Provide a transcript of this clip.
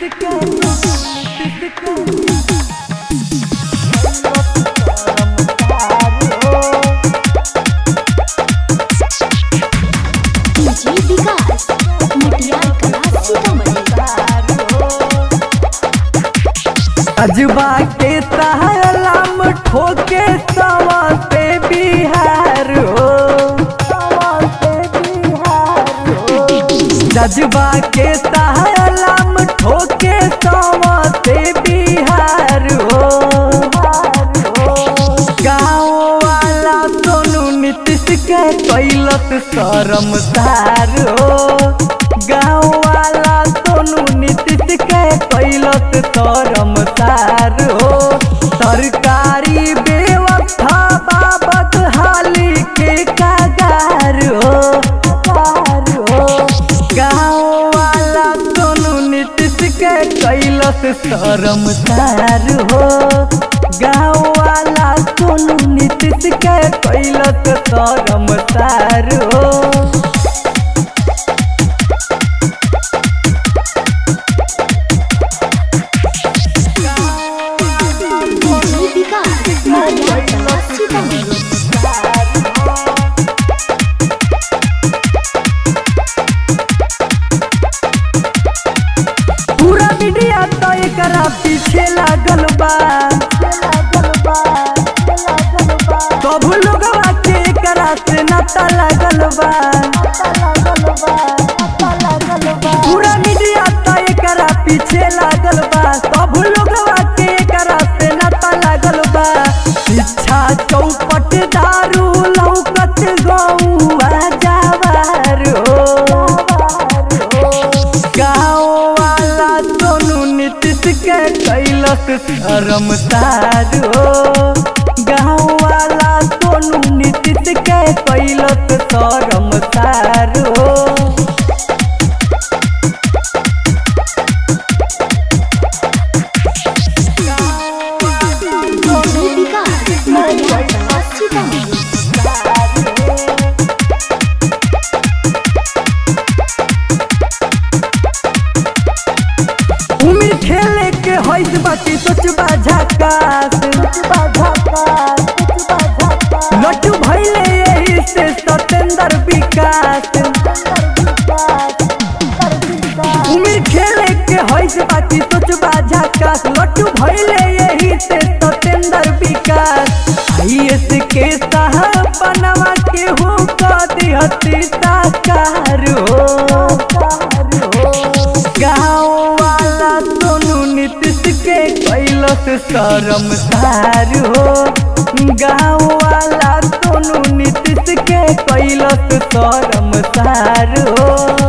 DJ विकास मटियार कला सीतामढ़ी अजबा के तहलाम ठोके सवा से बिहार हो जजबा के तहलाम ठोके सवा से बिहार हो गाँव वाला सोनू नीतीश के कैलत शर्मसार हो गाँव वाला सोनू नीतीश के कैलत शर्मसार हो सरकारी व्यवस्था बाबत हाली के कागार हो गाँव वाला सोनू नीतीश के कैलत शर्मसार हो गाँव वाला सोनू नीतीश के कैलत शर्मसार हो डीजे विकास मटियार कला सीतामढ़ी पूरा मीडिया तो एकरा पीछे लागल बा सब लोगवा के एकरा से नाता लागल बा पूरा मीडिया तो एकरा पीछे लागल बा सब लोगवा के एकरा से नाता लागल बा शिक्षा चौपट दारू लौकत गौआ जावार हो गाँव वाला सोनू नीतीश के कैलस शर्मसार हो गाँव वाला सोनू नीतीश के कैलस शर्मसार हो डीजे विकास मटियार कला सीतामढ़ी उम्र खेले के होइस बाकी सोचबा झकास लट्टू भइले यही से सतेंद्र विकास उम्र खेले के होइस बाकी सोचबा झकास लट्टू भइले यही से सतेंद्र विकास आईएस के साहब बनवा के हो कदी हती साकार हो गाँव वाला सोनू नीतीश के कैलस शर्मसार हो गाँव वाला सोनू नीतीश के कैलस शर्मसार हो